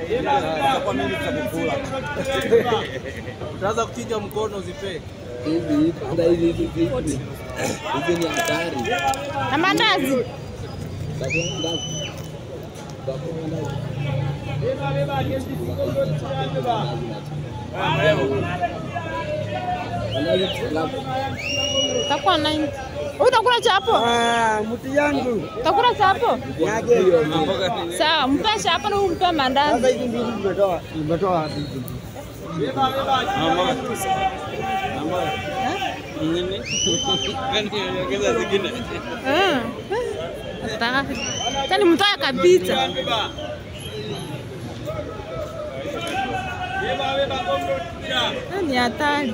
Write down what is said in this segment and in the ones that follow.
Kwa mimi tutakukula. Utaanza kuchinja mkono uzipee. Hivi hata hizi hizi hizi hizi ni hatari. Na mandazi. Utakuwa ndazi. Utakuwa ndazi. Mandazi ngapi? Takuwa 90. Utakula chapo? Ah, mti yangu Utakula chapo? yake. Sawa, mpe chapo na umpe mandazi. Sasa hizi mbili nimetoa nimetoa wapi hizi? Mama. Mama. Nini? Gani ongeza zingine? Eh. Nataka. Tani mtoa kabisa. Eh, Ni hatari.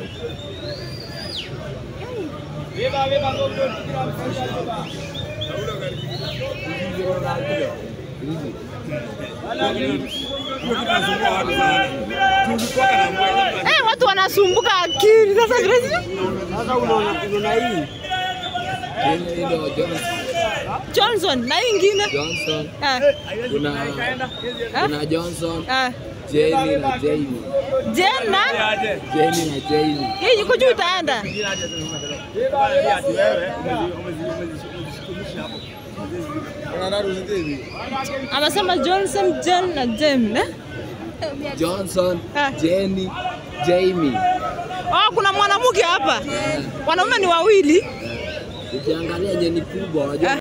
Eh, watu wanasumbuka akili sasa vile Sasa unaona unaona hii Hii hii ndio Johnson. Johnson na hii ingine. Johnson. Eh. Kuna kuna Johnson, Eh. Jamie na Jamie. Jena. Jamie na Jamie. Hii yuko juu itaenda. Amesema Johnson, Jen na Jem. Eh? Johnson, Ah. Jenny, Jamie. Oh, kuna mwanamke hapa. Wanaume ni wawili. Ukiangalia yenye ni kubwa, unajua